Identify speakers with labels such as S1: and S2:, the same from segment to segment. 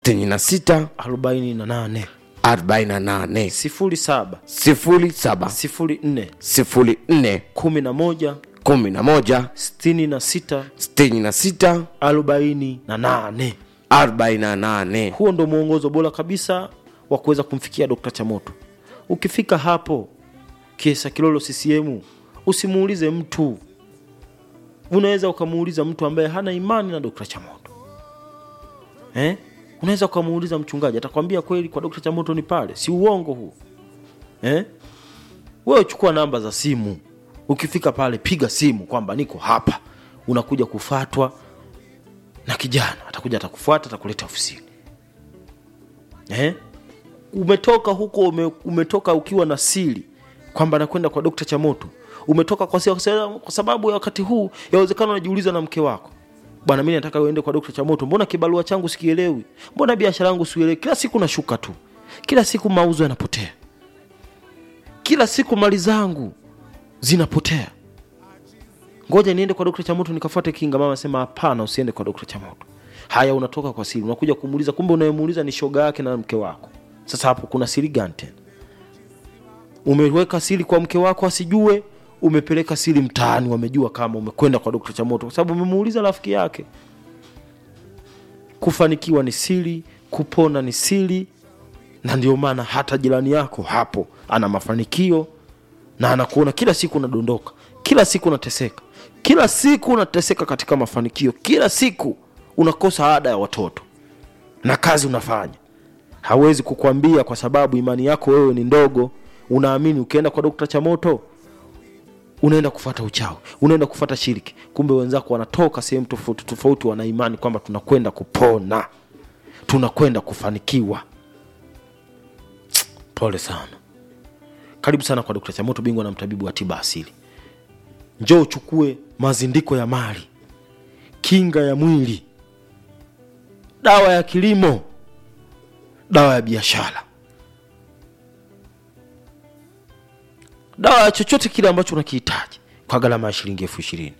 S1: sitini na sita
S2: arobaini na nane
S1: arobaini na nane
S2: sifuri saba
S1: sifuri saba
S2: sifuri nne
S1: sifuri nne
S2: kumi na moja
S1: kumi na moja
S2: sitini na sita
S1: sitini na sita
S2: arobaini na nane
S1: arobaini na nane
S2: huo ndo mwongozo bora kabisa wa kuweza kumfikia dokta chamoto ukifika hapo kiesa kilolo ccm usimuulize mtu unaweza ukamuuliza mtu ambaye hana imani na dokta chamoto eh? unaweza ukamuuliza mchungaji atakwambia kweli kwa dokta chamoto ni pale si uongo huu eh? wewe chukua namba za simu ukifika pale piga simu kwamba niko hapa unakuja kufatwa na kijana atakuja atakufuata atakuleta ofisini eh? umetoka huko ume, umetoka ukiwa na siri kwamba nakwenda kwa dokta chamoto umetoka kwa, sia- kwa sababu ya wakati huu yawezekana unajiuliza na mke wako bwana mi nataka uende kwa dokta chamoto mbona kibarua changu sikielewi mbona biashara yangu sielewi kila siku nashuka tu kila siku mauzo yanapotea kila siku mali zangu zinapotea ngoja niende kwa dokta chamoto nikafuate kinga mama sema hapana usiende kwa dokta chamoto haya unatoka kwa siri unakuja kumuuliza kumbe unayemuuliza ni shoga yake na mke wako sasa hapo kuna siri gani tena umeweka siri kwa mke wako asijue umepeleka siri mtaani wamejua kama umekwenda kwa dokta chamoto kwa sababu umemuuliza rafiki yake kufanikiwa ni siri kupona ni siri na ndio maana hata jirani yako hapo ana mafanikio na anakuona kila siku unadondoka kila siku unateseka kila siku unateseka katika mafanikio kila siku unakosa ada ya watoto na kazi unafanya hawezi kukwambia kwa sababu imani yako wewe ni ndogo unaamini ukienda kwa dokta chamoto unaenda kufata uchawi unaenda kufata shiriki kumbe wenzako wanatoka sehemu tofauti tofauti wana imani kwamba tunakwenda kupona tunakwenda kufanikiwa pole sana karibu sana kwa dokta chamoto bingwa na mtabibu wa tiba asili njoo uchukue mazindiko ya mali kinga ya mwili dawa ya kilimo dawa ya biashara dawa ya chochote kile ambacho unakihitaji kwa gharama ya shilingi elfu ishirini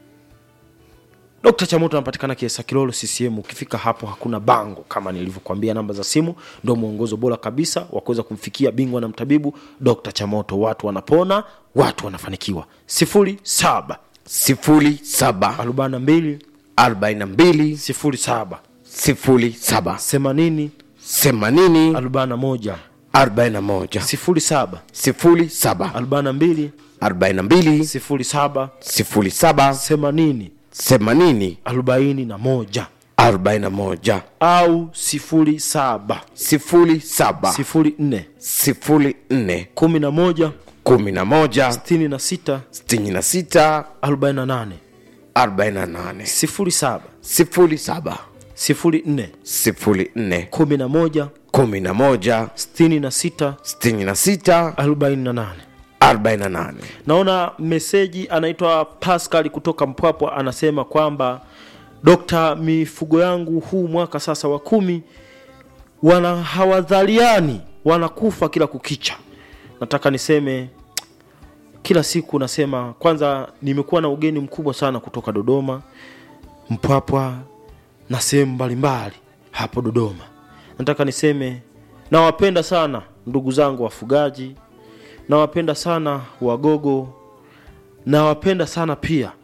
S2: Dr. Chamoto anapatikana Kiesa Kilolo CCM. Ukifika hapo hakuna bango, kama nilivyokuambia, namba za simu ndio mwongozo bora kabisa wa kuweza kumfikia bingwa na mtabibu Dr. Chamoto. Watu wanapona, watu wanafanikiwa. sifuri saba
S1: sifuri saba
S2: arobaini na mbili
S1: arobaini na mbili
S2: sifuri saba
S1: sifuri saba
S2: themanini
S1: themanini
S2: arobaini na moja
S1: arobaini na moja
S2: sifuri saba
S1: sifuri saba
S2: arobaini na mbili
S1: arobaini na mbili
S2: sifuri saba
S1: sifuri saba
S2: themanini
S1: themanini
S2: arobaini na moja
S1: arobaini na moja
S2: au sifuri saba
S1: sifuri saba
S2: sifuri nne
S1: sifuri nne
S2: kumi na moja
S1: kumi na moja
S2: sitini na sita
S1: sitini na sita
S2: arobaini na nane
S1: arobaini na nane
S2: sifuri saba
S1: sifuri saba
S2: sifuri nne
S1: sifuri nne
S2: kumi na moja
S1: kumi na moja
S2: sitini na sita
S1: sitini na sita
S2: arobaini na nane
S1: arobaini na nane
S2: naona meseji anaitwa pascal kutoka mpwapwa anasema kwamba dokta mifugo yangu huu mwaka sasa wa kumi wana hawadhaliani wanakufa kila kukicha nataka niseme kila siku nasema kwanza nimekuwa na ugeni mkubwa sana kutoka dodoma mpwapwa na sehemu mbalimbali hapo dodoma nataka niseme nawapenda sana ndugu zangu wafugaji nawapenda sana wagogo nawapenda sana pia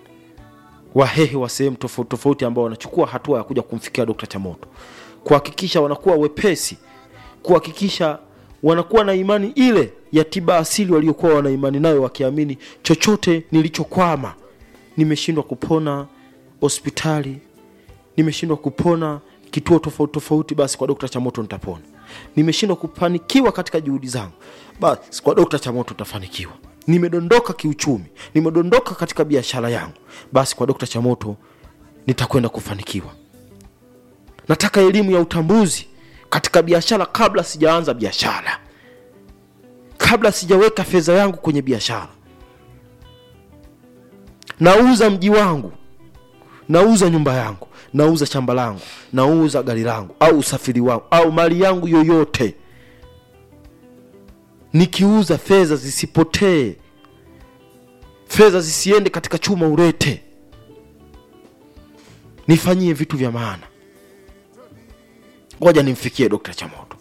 S2: wahehe wa sehemu tofauti tofauti ambao wanachukua hatua ya kuja kumfikia dokta chamoto kuhakikisha wanakuwa wepesi kuhakikisha wanakuwa na imani ile ya tiba asili waliokuwa wana imani nayo wakiamini chochote nilichokwama nimeshindwa kupona hospitali nimeshindwa kupona kituo tofauti tofauti basi kwa dokta chamoto nitapona nimeshindwa kufanikiwa katika juhudi zangu basi kwa dokta chamoto nitafanikiwa nimedondoka kiuchumi nimedondoka katika biashara yangu basi kwa dokta chamoto nitakwenda kufanikiwa nataka elimu ya utambuzi katika biashara kabla sijaanza biashara kabla sijaweka fedha yangu kwenye biashara nauza mji wangu nauza nyumba yangu nauza shamba langu nauza gari langu au usafiri wangu au mali yangu yoyote nikiuza fedha zisipotee fedha zisiende katika chuma urete nifanyie vitu vya maana ngoja nimfikie dokta chamoto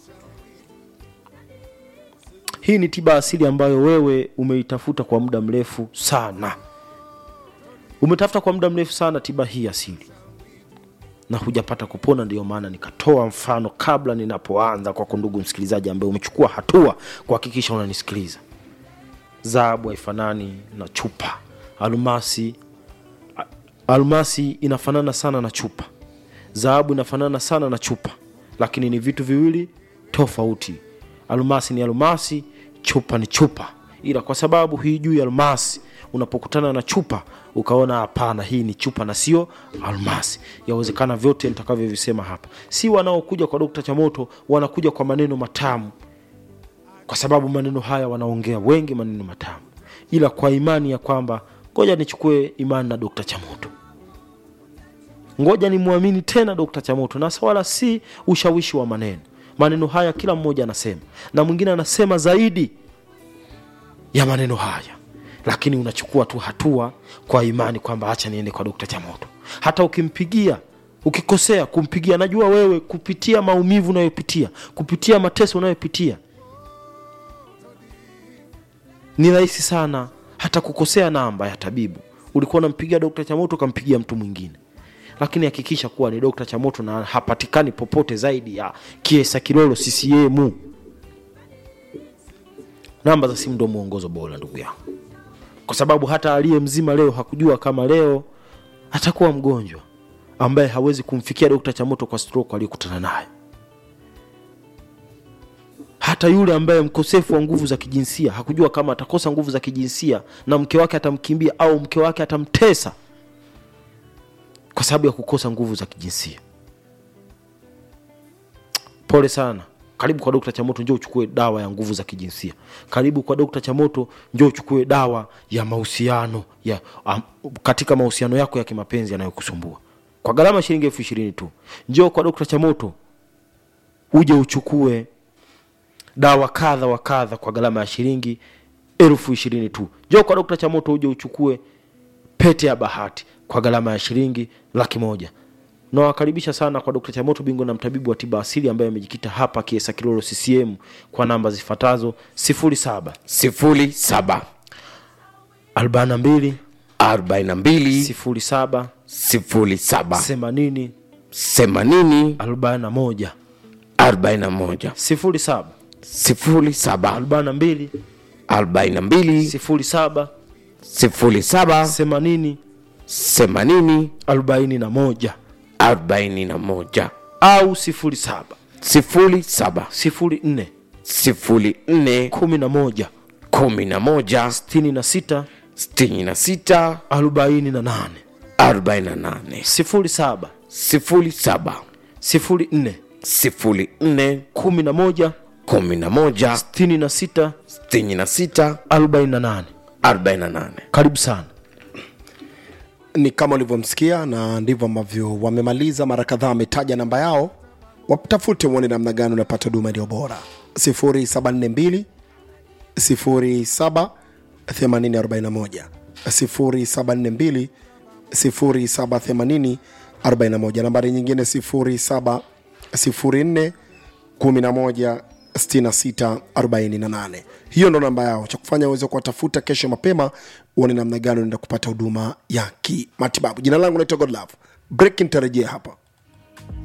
S2: hii ni tiba asili ambayo wewe umeitafuta kwa muda mrefu sana umetafuta kwa muda mrefu sana tiba hii asili na hujapata kupona ndiyo maana nikatoa mfano kabla ninapoanza kwako ndugu msikilizaji ambaye umechukua hatua kuhakikisha unanisikiliza dhahabu haifanani na chupa almasi a- almasi inafanana sana na chupa dhahabu inafanana sana na chupa lakini ni vitu viwili tofauti almasi ni almasi chupa ni chupa ila kwa sababu hii juu ya almasi unapokutana na chupa ukaona hapana hii ni chupa na sio almasi yawezekana vyote nitakavyovisema hapa si wanaokuja kwa dokta chamoto wanakuja kwa maneno matamu kwa sababu maneno haya wanaongea wengi maneno matamu ila kwa imani ya kwamba ngoja nichukue imani na dokta chamoto ngoja nimwamini tena dokta chamoto na wala si ushawishi wa maneno maneno haya kila mmoja anasema na mwingine anasema zaidi ya maneno haya lakini unachukua tu hatua kwa imani kwamba hacha niende kwa dokta chamoto hata ukimpigia ukikosea kumpigia najua wewe kupitia maumivu unayopitia kupitia mateso unayopitia ni rahisi sana hata kukosea namba ya tabibu ulikuwa unampigia dokta chamoto ukampigia mtu mwingine lakini hakikisha kuwa ni dokta chamoto na hapatikani popote zaidi ya kiesa kilolo ccm namba za simu ndo mwongozo bora ndugu yangu kwa sababu hata aliye mzima leo hakujua kama leo atakuwa mgonjwa ambaye hawezi kumfikia dokta chamoto kwa stroke aliyokutana nayo hata yule ambaye mkosefu wa nguvu za kijinsia hakujua kama atakosa nguvu za kijinsia na mke wake atamkimbia au mke wake atamtesa kwa sababu ya kukosa nguvu za kijinsia pole sana karibu kwa dokta chamoto njoo uchukue dawa ya nguvu za kijinsia karibu kwa dokta chamoto njoo uchukue dawa ya mahusiano ya um, katika mahusiano yako ya kimapenzi yanayokusumbua kwa gharama ya shilingi elfu ishirini tu njoo kwa dokta chamoto uje uchukue dawa kadha wa kadha kwa gharama ya shilingi elfu ishirini tu njoo kwa dokta chamoto uje uchukue pete ya bahati kwa gharama ya shilingi laki moja nawakaribisha sana kwa dokta chamoto bingwa na mtabibu wa tiba asili ambaye amejikita hapa kiesa kilolo ccm kwa namba zifuatazo 07
S1: sifuri saba
S2: 42
S1: arobaini na mbili
S2: 07
S1: sifuri saba
S2: 80
S1: themanini
S2: 41
S1: arobaini na moja
S2: 07
S1: sifuri saba
S2: 42
S1: arobaini na mbili
S2: 07
S1: sifuri saba
S2: 80
S1: themanini
S2: 41
S1: arobaini na moja
S2: au 07
S1: sifuri saba
S2: 04
S1: sifuri nne
S2: 11
S1: kumi na moja
S2: 66
S1: sitini na sita
S2: 48
S1: arobaini na nane
S2: 07
S1: sifuri saba
S2: 04
S1: sifuri nne
S2: 11
S1: kumi na moja
S2: 66
S1: sitini na sita
S2: 48
S1: arobaini na nane
S2: karibu sana
S3: ni kama ulivyomsikia na ndivyo ambavyo wamemaliza mara kadhaa wametaja namba yao watafute uone namna gani unapata huduma iliyo bora 742 07 8041 0742 0780 41 nambari nyingine 07 04 11 66 48 hiyo ndo namba yao cha kufanya uweze kuwatafuta kesho mapema uone namna gani unaenda kupata huduma ya kimatibabu jina langu naitwa godlove break nitarejea hapa